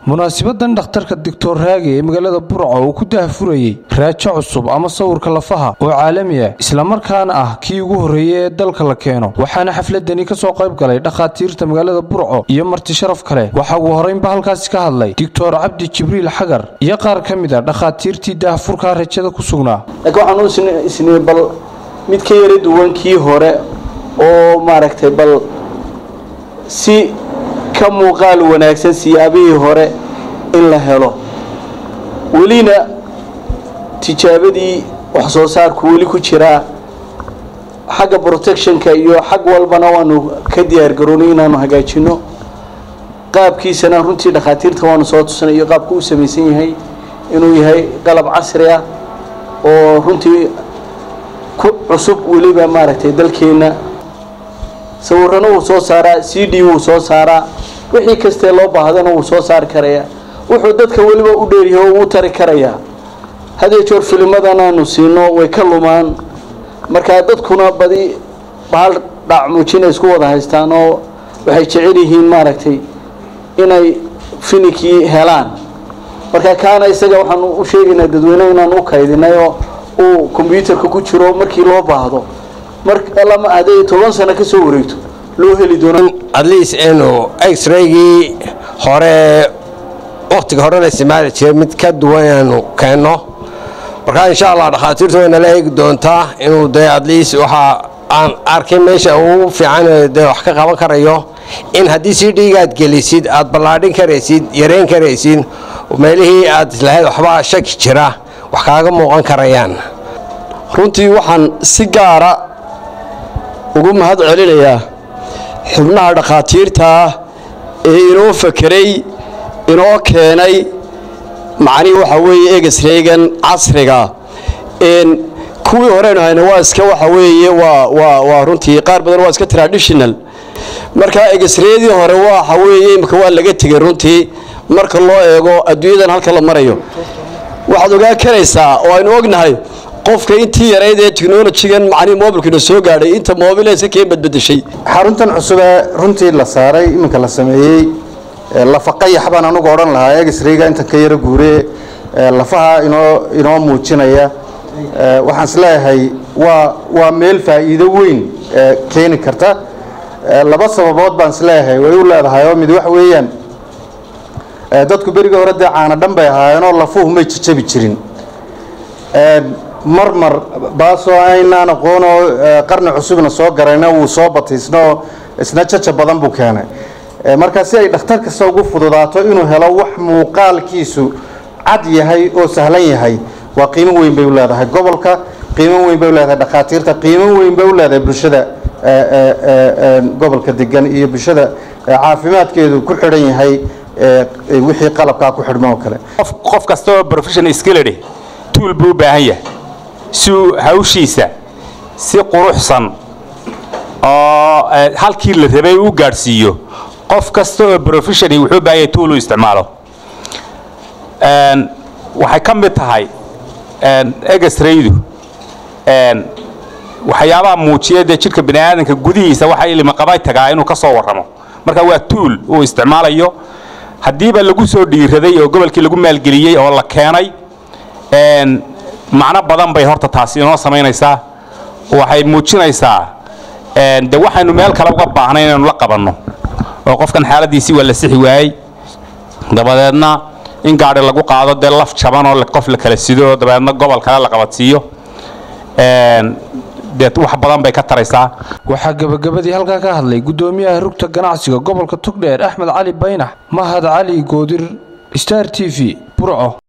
munaasibadan dhakhtarka doctor raage ee magaalada burco uu ku dahfurayey raajo cusub ama sawirka lafaha oo caalami ah islamarkaana ah kii ugu horreeyey ee dalka la keeno waxaana xafladani ka soo qayb galay dhakhaatiirta magaalada burco iyo marti sharaf kale waxaa ugu horraynba halkaasi ka hadlay doctor cabdi jibriil xagar iyo qaar ka mid a dhakhaatiirtii daahfurkaa rajada ku sugnaa laakiin waxaan u isnii bal mid ka yara duwan kii hore oo maaragtay bal si ka muuqaal wanaagsan siyaabihii hore in la helo welina tijaabadii wax soo saarku weli ku jiraa xagga protectionka iyo xag walbana waanu ka diyaar garoonay inaanu hagaajino qaabkiisana runtii dhakhaatiirta waanu soo tusanay iyo qaabku u samaysan yahay inuu yahay qalab casri ah oo runtii ku cusub weliba maaragtay dalkeenna sawirana wuu soo saaraa c d wuu soo saaraa wixii kastee loo baahdana wuu soo saari karayaa wuxuu dadka weliba u dheeryahay oo uu tari karayaa hadee joor filimadan aanu siino way ka lumaan markaa dadkuna badi bahal dhacmuujina isku wada haystaan oo waxay jecel yihiin maaragtay inay finikii helaan marka kaana isaga waxaanu u sheegaynaa dadweyne inaan u kaydinay oo uu kombyuutarka ku jiro markii loo baahdo marlama hadday toban sano ka soo wareegto loo heli doono atleast inu x-raygii hore wakhtiga horena isticmaali jiray mid ka duwan inaanu keenno markaa insha allah dhakhaatiirtu way nala eegi doontaa inuu dee atleast waxaa aan arkay meesha ugu fiican dee wax ka qaban karayo in haddii si dhiigaad gelisid aad ballaadhin karaysid yareyn karaysid meelihii aad islahayd waxbaa shaki jira wax kaaga muuqan karayaan runtii waxaan si gaara ugu mahad celinayaa xubnaha dhakhaatiirtaa ee inoo fakeray inoo keenay macnihii waxaa weeye egesreegan casriga kuwii horeynu hayna waa iska waxa weeye waa runtii qaar badan waa iska traditional markaa egesreedii hore waxa weeye imika waa laga tegay runtii marka loo eego adduunyadan halka la marayo waxaad ogaa karaysaa oo aynu ognahay qofka intii yarayd ee technolojigan macnihii moobilkiina soo gaadhay inta moobileska keen badbedeshay xaruntan cusubee runtii la saaray iminka la sameeyey lafaqayax baan anugu odhan lahaa egisriga intan ka yaro guure lafaha inoo inoo muujinaya waxaan isleeyahay waa waa meel faa'iido weyn keeni karta laba sababood baan isleeyahay way u leedahay oo mid wax weeyaan dadku berigii hore dee caana dhan bay ahaayeenoo lafuhu may jajabi jirin mar mar baasoo aynaan aqoonoo qarni cusubna soo garayna wuu soo bataysnoo isna jaja badan buu keenay marka si ay dhakhtar kasta ugu fududaato inuu helo wax muuqaalkiisu cad yahay oo sahlan yahay waa qiimo weyn bay u leedahay gobolka qiimo weyn bay u leedahay dhakhaatiirta qiimo weyn bay u leedahay bulshada gobolka degan iyo bulshada caafimaadkeedu ku xidhan yahay wixii qalabkaa ku xidhmo oo kale qof kastaoo professional skilled tuul buu u baahan yahay si uu hawshiisa si quruxsan oo halkii la rabay u gaadhsiiyo qof kasta oo professional wuxuu u baahan yahay tuul uu isticmaalo waxay ka mid tahay egesraydu waxyaabaha muujiya dee jidhka bani aadamka gudihiisa waxa ilimaqabay tagaa inuu ka soo warramo marka waa tuul uu isticmaalayo haddiiba lagu soo dhiiraday oo gobolkii lagu maalgeliyey oo la keenay macno badan bay horta taasi inoo samaynaysaa waxay muujinaysaa de waxaynu meel kale uga baahnay inaynu la qabanno oo qofkan xaaladiisii waa la sixi waayey dabadeedna in gaadhi lagu qaado dee laf jaban oo qof la kala sido dabadeedna gobol kale la qabadsiiyo dee wax badan bay ka taraysaa waxaa gebagabadii halkaa ka hadlay guddoomiyaha rugta ganacsiga gobolka togdheer axmed cali baynax mahad cali goodir star t v burco